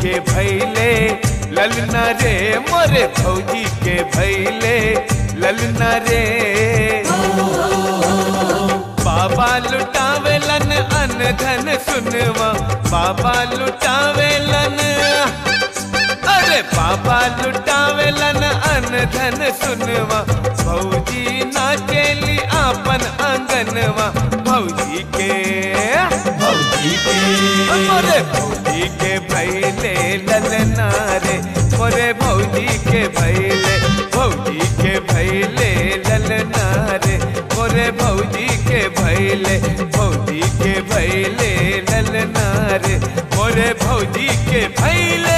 के भैले ललना रे मोरे भौजी के भैले ललना रे बाबा लुटावेलन अन धन सुनवा बाबा लुटावेलन अरे बाबा लुटावेलन अन धन सुनवा भौजी नाचेली आपन आंगनवा भौजी के भौजी के मोरे भौजी के भैले ललना रे मोरे भौजी के भैले भौजी के भैले ललना रे मोरे भौजी के भैले भौजी के भैले ललना रे मोरे भौजी के भैले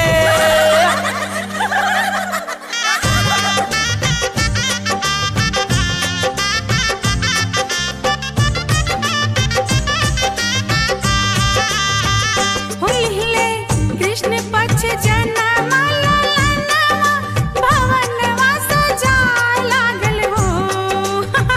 हुइले कृष्ण पक्ष जनमा ललनवा भवनवा सजाय लागल हो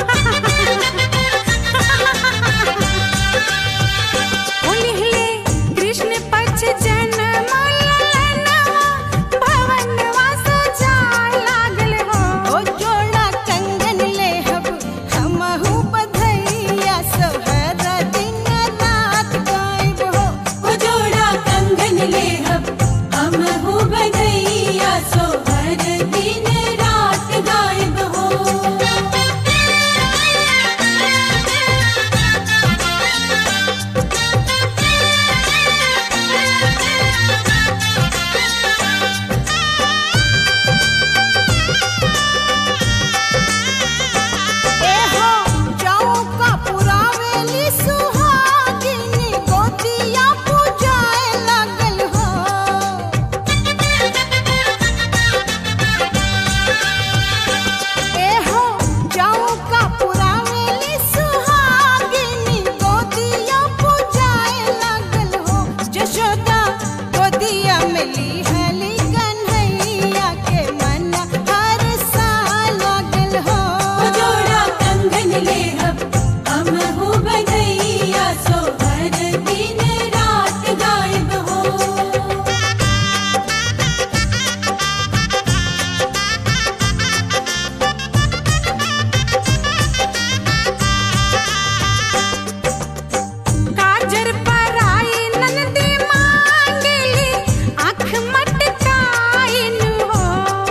हुइले कृष्ण पक्ष जनमा ललनवा भवनवा सजाय लागल हो ओ जोड़ा कंगन लेहब हमहु बधैया सोहर दिन रात गायब हो ओ जोड़ा कंगन लेहब हम हो बधैया सो हर दिन रात गायब हो ए हो जाऊं का पुरावेली सुहागिनी गोतिया पूजाए लागल हो ए हो जाऊं का पुरावेली सुहागिनी गोतिया पूजाए लागल हो जशोदा गोदिया मिली हली कन्हैया के मन हर साल लागल हो ओ जोड़ा कंगन लेहब हम हो बधैया सो हर दिन रात गायब हो काजर पराई नंदी मांगली आँख मटकाइन हो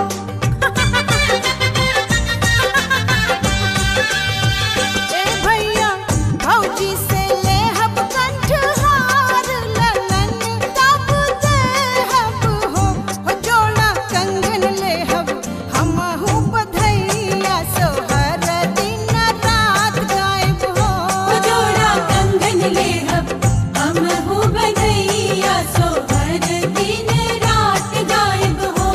ए भैया भौजी से लेहब कंठहार ललन तब देहब हो हो जोड़ा कंगन लेहब हमहु बधैया सोहर दिन रात गायब हो ओ जोड़ा कंगन लेहब हम हो बधैया सो हर दिन रात गायब हो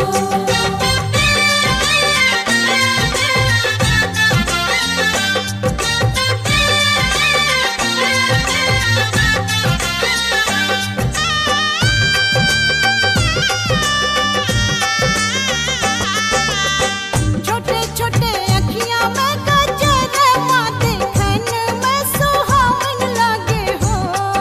छोटे छोटे अखियां में गजर माते खन में सुहावन लागे हो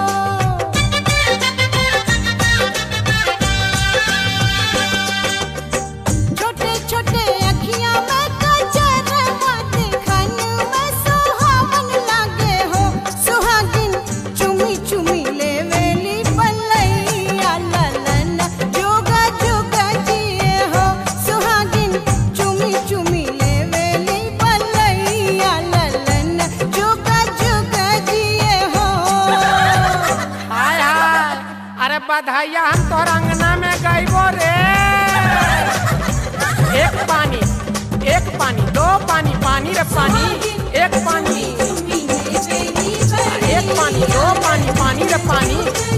छोटे छोटे अखियां में गजर माते खन में सुहावन लागे हो सुहागिन चुमी चुमी लेवेली पलैया ललन जोगा जोगा जिए हो सुहागिन चुमी चुमी लेवेली पलैया ललन जोगा जोगा जिए हो हाय हाय अरे बधाइया हम तोहर अंगना में गईबो रे एक पानी एक पानी दो पानी पानी रे पानी एक पानी चुम्मी ले बेली एक पानी दो पानी पानी रे पानी